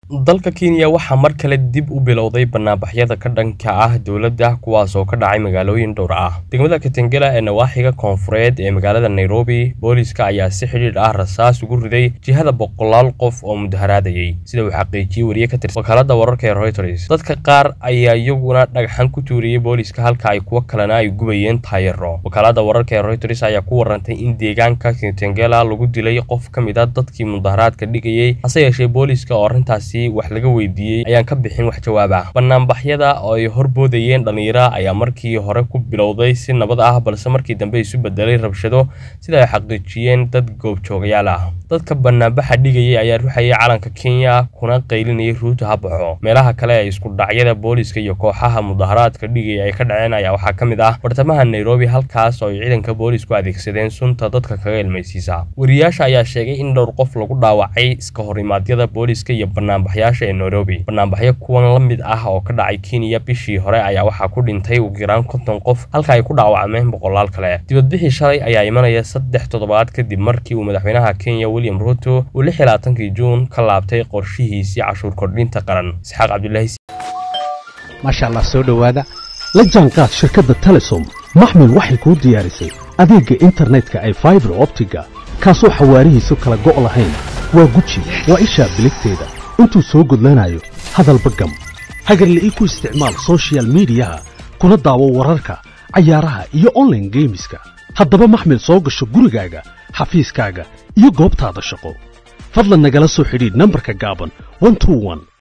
dalka kenya waxaa mar kale dib u bilowday banaanbaxyada ka dhanka ah dowladda kuwaas oo ka dhacay magaalooyin dhowr ah degmada katengela ee nawaaxiga koonfureed ee magaalada nairobi booliiska ayaa si xidhiidh ah rasaas ugu riday jihada boqolaal qof oo mudaharaadayay sida uu xaqiijiyey wariye ka tirsan wakaalada wararka ee reuters dadka qaar ayaa iyaguna dhagxan ku tuuriyey booliiska halka ay kuwo kalena ay gubayeen taayaro wakaalada wararka ee reuters ayaa ku warantay in deegaanka katengela lagu dilay qof ka mid a dadkii mudaharaadka dhigayay hase yeeshee booliiska oo arrintaasi wax laga weydiiyey ayaan ka bixin wax jawaab ah banaanbaxyada oo ay horboodayeen dhallinyara ayaa markii hore ku bilowday si nabad ah balse markii dambe isu bedelay rabshado sida ay xaqiijiyeen dad goobjoogayaal ah dadka banaanbaxa dhigayay ayaa ruxayay calanka kenya kuna qaylinayay ruuta ha baxo meelaha kale ee isku dhacyada booliiska iyo kooxaha mudaharaadka dhigaya ay ka dhaceen ayaa waxaa ka mid ah bartamaha nairobi halkaas oo ay ciidanka booliisku adeegsadeen sunta dadka kaga ilmaysiisa wariyaasha ayaa sheegay in dhowr qof lagu dhaawacay iska horimaadyada booliiska iyo banaanbaxyaasha ee nairobi banaanbaxyo kuwan la mid ah oo ka dhacay kenya bishii hore ayaa waxaa ku dhintay ugu yaraan konton qof halka ay ku dhaawacmeen boqolaal kale dibadbixii shalay ayaa imanaya saddex toddobaad kadib markii uu madaxweynaha kenya william ruto uu lix iyo labaatankii juun ka laabtay qorshihiisii cashuur kordhinta qaran isxaaq cabdulaahi maasha allah soo dhowaada la jaanqaad shirkadda telesom maxmil waxay kuu diyaarisay adeegga internetka ay faibar optiga kaasoo xawaarihiisu kala go' lahayn waa guji waa ishaa biligteeda intuu soo gudlanayo hadalba gam hagarle ii ku isticmaal sochial midiyaha kuna daawo wararka cayaaraha iyo onlaine geemiska haddaba maxmil soo gasho gurigaaga xafiiskaaga iyo goobtaada shaqo fadlan nagala soo xidhiidh nambarka gaaban